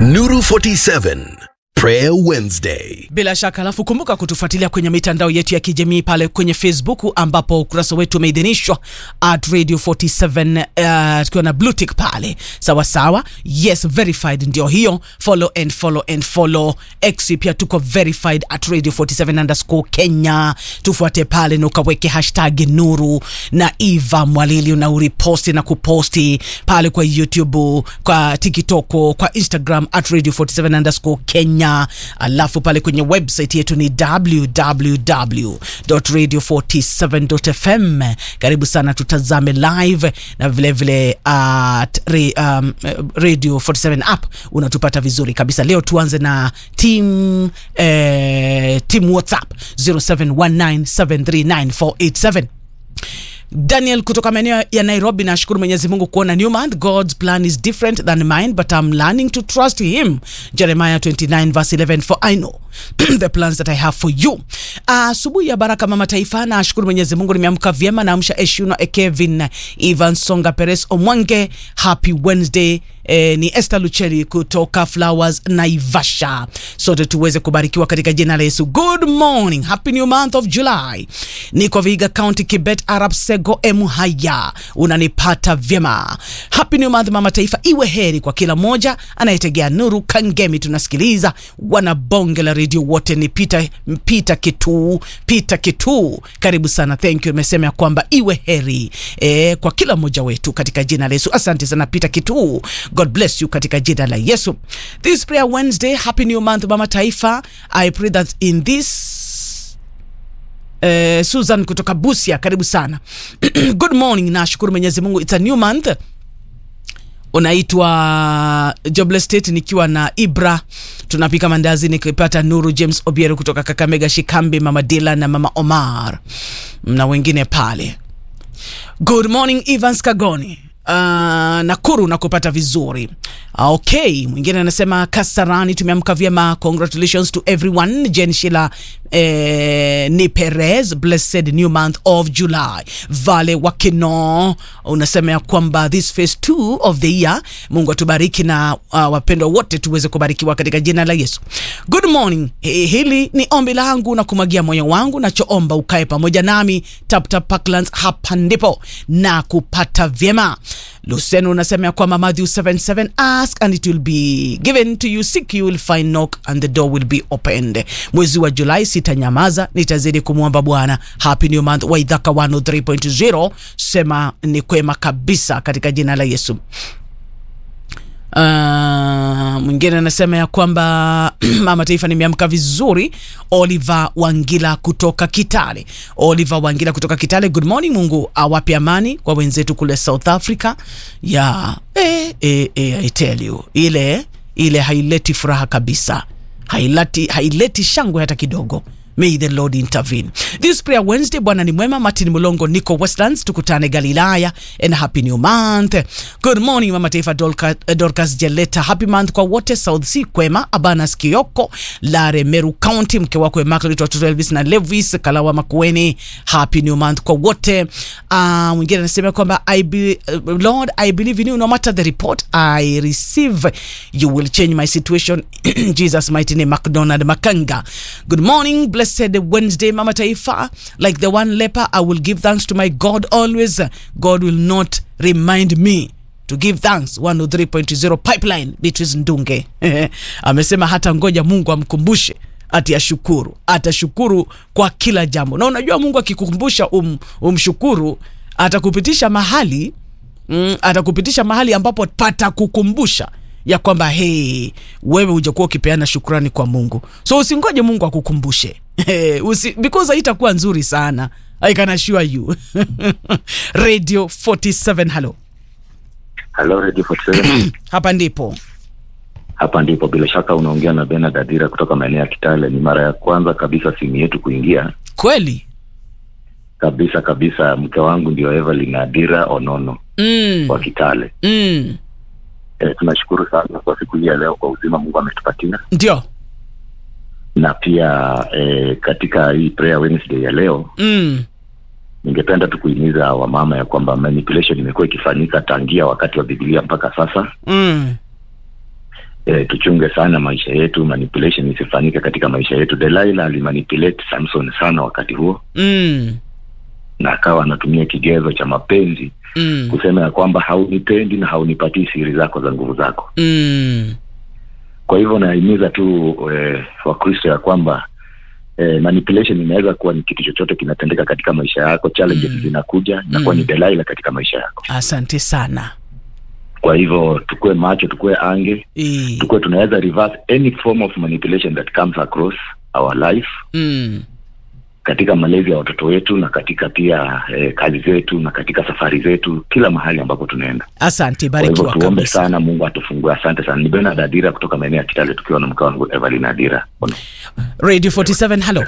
Nuru 47 Prayer Wednesday. Bila shaka, alafu kumbuka kutufuatilia kwenye mitandao yetu ya kijamii pale kwenye Facebook ambapo ukurasa wetu umeidhinishwa at Radio 47 uh, tukiwa na blue tick pale, sawa sawa. Yes, verified ndio hiyo. Follow and follow and follow. X pia tuko verified at Radio 47 underscore Kenya. Tufuate pale na ukaweke hashtag Nuru na Eva Mwalili na uriposti na kuposti pale kwa YouTube, kwa TikTok, kwa Instagram at Radio 47 underscore Kenya alafu pale kwenye website yetu ni www.radio47.fm. Karibu sana, tutazame live na vilevile at re, um, Radio 47 app unatupata vizuri kabisa. Leo tuanze na team, eh, team WhatsApp 0719739487 Daniel kutoka maeneo ya Nairobi, nashukuru Mwenyezi Mungu kuona new month. God's plan is different than mine but I'm learning to trust him. Jeremiah 29 verse 11 for I know the plans that I have for you. Asubuhi uh, ya baraka mama taifa, nashukuru Mwenyezi Mungu nimeamka vyema. Naamsha Eshuno Ekevin Ivan Songa Perez Omwange, happy Wednesday. Eh, ni Esther Lucheli kutoka Flowers Naivasha. Sote tuweze kubarikiwa katika jina la Yesu. Good morning, happy new month of July. Niko Vihiga County, Kibet, Arab Sego, Emuhaya, unanipata vyema. Happy new month mama taifa, iwe heri kwa kila moja anayetegea Nuru Kangemi. Tunasikiliza wana bonge la redio wote, ni Peter, Peter Kitu, Peter Kitu, karibu sana, thank you. Imesema ya kwamba iwe heri eh, kwa kila mmoja wetu katika jina la Yesu. Asante sana Peter Kitu. God bless you katika jina la Yesu. This prayer Wednesday, happy new month mama taifa. I pray that in this uh, Susan kutoka Busia, karibu sana. Good morning, nashukuru Mwenyezi Mungu, it's a new month. Unaitwa Jobless State nikiwa na Ibra tunapika mandazi nikipata Nuru James Obiero kutoka Kakamega, Shikambi, mama Dila na mama Omar na wengine pale. Good morning Evans Kagoni Uh, Nakuru na kupata vizuri. Okay, mwingine anasema Kasarani, tumeamka vyema. Congratulations to everyone. Jen Shila eh, ni Perez, blessed new month of July. Vale Wakino unasema ya kwamba this phase 2 of the year, Mungu atubariki na uh, wapendwa wote tuweze kubarikiwa katika jina la Yesu. Good morning. H hili ni ombi langu na kumwagia moyo wangu, nachoomba ukae pamoja nami Tap Tap Parklands, hapa ndipo na kupata vyema. Luceno unasema ya kwamba Matthew 77 ask and it will be given to you, seek you will find, knock and the door will be opened. Mwezi wa Julai sitanyamaza, nitazidi kumwomba Bwana. Happy new month. Waidhaka 103.0 sema ni kwema kabisa katika jina la Yesu. Uh, mwingine anasema ya kwamba mama taifa nimeamka vizuri. Oliver Wangila kutoka Kitale. Oliver Wangila kutoka Kitale, good morning. Mungu awape amani kwa wenzetu kule South Africa. Yeah. Eh, eh, eh, I tell you ile ile haileti furaha kabisa, haileti, haileti shangwe hata kidogo. May the Lord intervene. This prayer Wednesday, Bwana ni mwema. Martin Mulongo, Nico Westlands, tukutane Galilaya and happy new month. Good morning mama taifa Dorcas, Dorcas Jeleta, happy month kwa wote. South Sea kwema. Abanas Kioko, Lare Meru County, mke wako Immaculate, watoto Elvis na Levis Kalawa Makueni, happy new month kwa wote. Uh, mwingine anasema kwamba I be, uh, Lord I believe in you no matter the report I receive you will change my situation Jesus mighty name. McDonald Makanga, good morning blessed Wednesday mama taifa like the one leper I will give thanks to my God always God will not remind me to give thanks 103.0 pipeline Beatrice Ndunge amesema hata ngoja Mungu amkumbushe ati ashukuru, atashukuru kwa kila jambo. Na unajua Mungu akikukumbusha um, umshukuru atakupitisha mahali mm, atakupitisha mahali ambapo patakukumbusha ya kwamba hey, wewe hujakuwa ukipeana shukrani kwa Mungu, so usingoje Mungu akukumbushe Usi, because haitakuwa nzuri sana. I can assure you Radio 47 hello. Hello Radio 47. Hapa ndipo Hapa ndipo bila shaka unaongea na Bernard Adira kutoka maeneo ya Kitale. Ni mara ya kwanza kabisa simu yetu kuingia kweli kabisa kabisa. Mke wangu ndio Evelyn Adira Onono mm. wa Kitale. Mm. E, tunashukuru sana kwa siku hii ya leo kwa uzima Mungu ametupatia, Ndio na pia e, katika hii prayer Wednesday ya leo mm. ningependa tu kuhimiza wamama ya kwamba manipulation imekuwa ikifanyika tangia wakati wa Biblia mpaka sasa, Mm. e, tuchunge sana maisha yetu manipulation isifanyike katika maisha yetu delaila alimanipulate samson sana wakati huo mm. na akawa anatumia kigezo cha mapenzi Mm. kusema ya kwamba haunipendi na haunipatii siri zako za nguvu zako Mm. kwa hivyo nahimiza tu e, wakristo ya kwamba e, manipulation inaweza kuwa ni kitu chochote kinatendeka katika maisha yako challenges Mm. zinakuja inakuwa Mm. ni delaila katika maisha yako asante sana kwa hivyo tukue macho tukue ange e. tukue tunaweza reverse any form of manipulation that comes across our life mm. katika malezi ya watoto wetu na katika pia eh, kazi zetu na katika safari zetu kila mahali ambapo tunaenda asante kwa hivyo barikiwa tuombe kabisa sana mungu atufungue asante sana ni benard adira kutoka maeneo ya kitale tukiwa na mke wangu evelyn adira radio 47 hello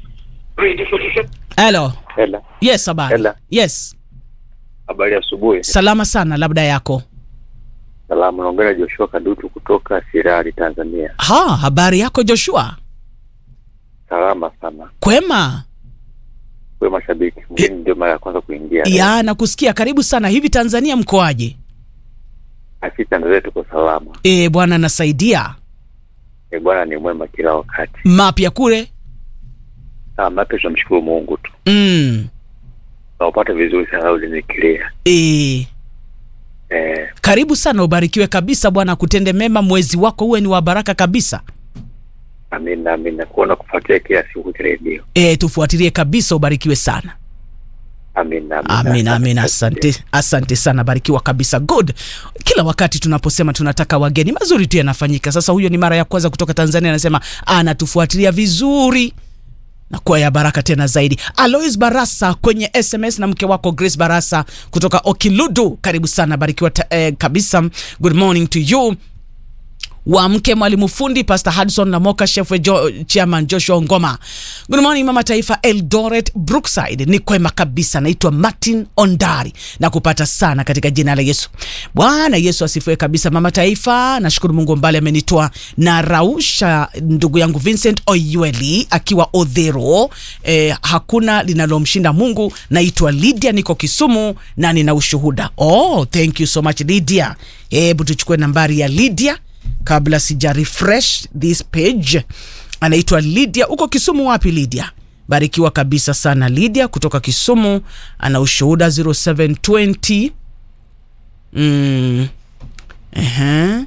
hello Hela, yes habari Hello. yes habari ya asubuhi. salama sana labda yako Salamu, naongea na Joshua Kadutu kutoka Sirari, Tanzania. ha habari yako joshua Salama sana, kwema we mashabiki, mgeni ndio mara ya kwanza kuingia. ya nakusikia karibu sana hivi tanzania mkoaje Asi Tanzania tuko salama. e, bwana nasaidia E, Bwana ni mwema kila wakati. mapya kule Ah, mapya tunamshukuru Mungu tu, mm. naupata vizuri sana ulinikilia. e, Eh, karibu sana ubarikiwe kabisa bwana kutende mema mwezi wako uwe ni wa baraka kabisa amina amina, kuona kufuatilia kila siku redio. e, tufuatilie kabisa ubarikiwe sana Amina amina amina asante asante sana barikiwa kabisa good kila wakati tunaposema tunataka wageni mazuri tu yanafanyika sasa huyo ni mara ya kwanza kutoka tanzania anasema anatufuatilia vizuri na kuwa ya baraka tena zaidi alois barasa kwenye sms na mke wako grace barasa kutoka okiludu karibu sana barikiwa ta, eh, kabisa good morning to you wa mke mwalimu fundi pastor hudson namoka shefwe jo, chairman joshua ngoma good morning mama taifa eldoret brookside ni kwema kabisa naitwa martin ondari na kupata sana katika jina la yesu bwana yesu asifiwe kabisa mama taifa nashukuru mungu mbali amenitoa na rausha ndugu yangu vincent oyueli akiwa odhero eh, hakuna linalomshinda mungu naitwa lydia niko kisumu na nina ushuhuda oh thank you so much lydia hebu tuchukue nambari ya lydia kabla sija refresh this page anaitwa lydia uko kisumu wapi lydia barikiwa kabisa sana lydia kutoka kisumu ana ushuhuda 0720 mm. uh-huh.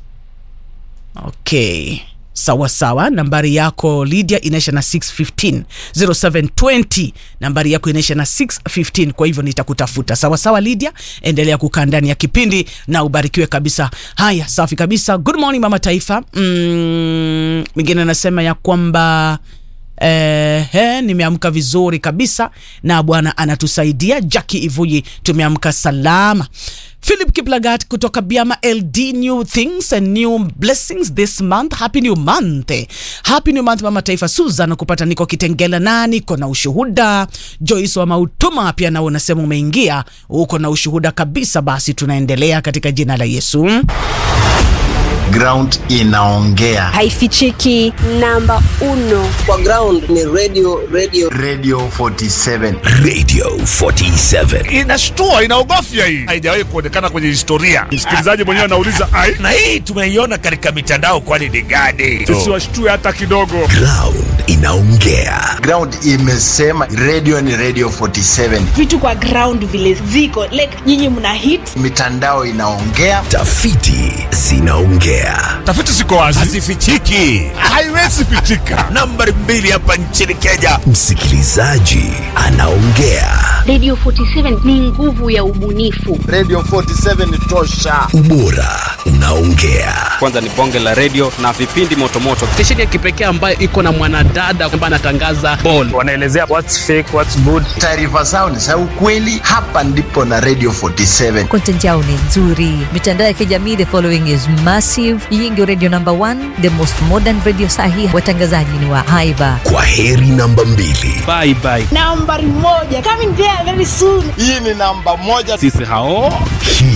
okay sawa sawa nambari yako lydia inaisha na 615 0720 nambari yako inaisha na 615 kwa hivyo nitakutafuta sawa sawa lydia endelea kukaa ndani ya kipindi na ubarikiwe kabisa haya safi kabisa good morning mama taifa mm, mwingine anasema ya kwamba Eh, eh, nimeamka vizuri kabisa na bwana anatusaidia jaki ivuyi tumeamka salama philip kiplagat kutoka biama ld new things and new blessings this month happy new month happy new month mama taifa susan kupata niko kitengela na niko na ushuhuda joyce wa mautuma pia nao unasema umeingia uko na ushuhuda kabisa basi tunaendelea katika jina la yesu ground inaongea haifichiki namba uno kwa ground ni radio radio radio 47 Radio 47. inashtua inaogofya hii haijawahi kuonekana kwenye historia msikilizaji mwenyewe anauliza ai na hii tumeiona katika mitandao kwani ni gani sisi washtue hata kidogo Ground inaongea. ground imesema radio ni radio 47 vitu kwa ground vile ziko like nyinyi mna hit mitandao inaongea Tafiti zinaongea. tafiti ziko wazi hazifichiki haiwezi pichika nambari mbili hapa nchini kenya Msikilizaji anaongea. Radio 47 ni nguvu ya ubunifu. radio 47 tosha Ubora unaongea. kwanza ni bonge la redio na vipindi motomoto stesheni ya kipekee ambayo iko na mwanadada ambaye anatangaza bol wanaelezea what's fake what's good taarifa zao ni za ukweli hapa ndipo na radio 47 content yao ni nzuri mitandao ya kijamii the following is massive hii ndio radio number one the most modern radio sahi watangazaji ni wa haiba Kwa heri namba mbili. bye bye nambari moja coming there very soon hii ni namba moja sisi hao Hii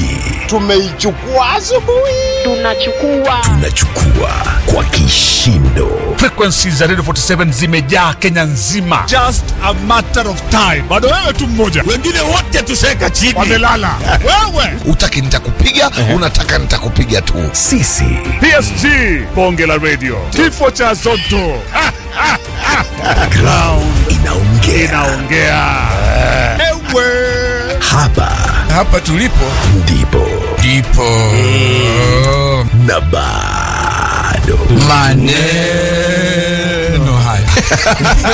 tumeichukua asubuhi Tunachukua Tunachukua kwa kishindo. Frequencies za Radio 47 zimejaa Kenya nzima. Just a matter of time. Bado wewe tu mmoja. Wengine wote tuseka chini. Wamelala. wewe. Utaki nitakupiga, unataka nitakupiga tu. Sisi PSG bonge la radio. Kifo cha Zotto. Ha, ha, ha. ground inaongea. Inaongea. Ewe. Hapa Hapa tulipo ndipo ndipo na bado maneno haya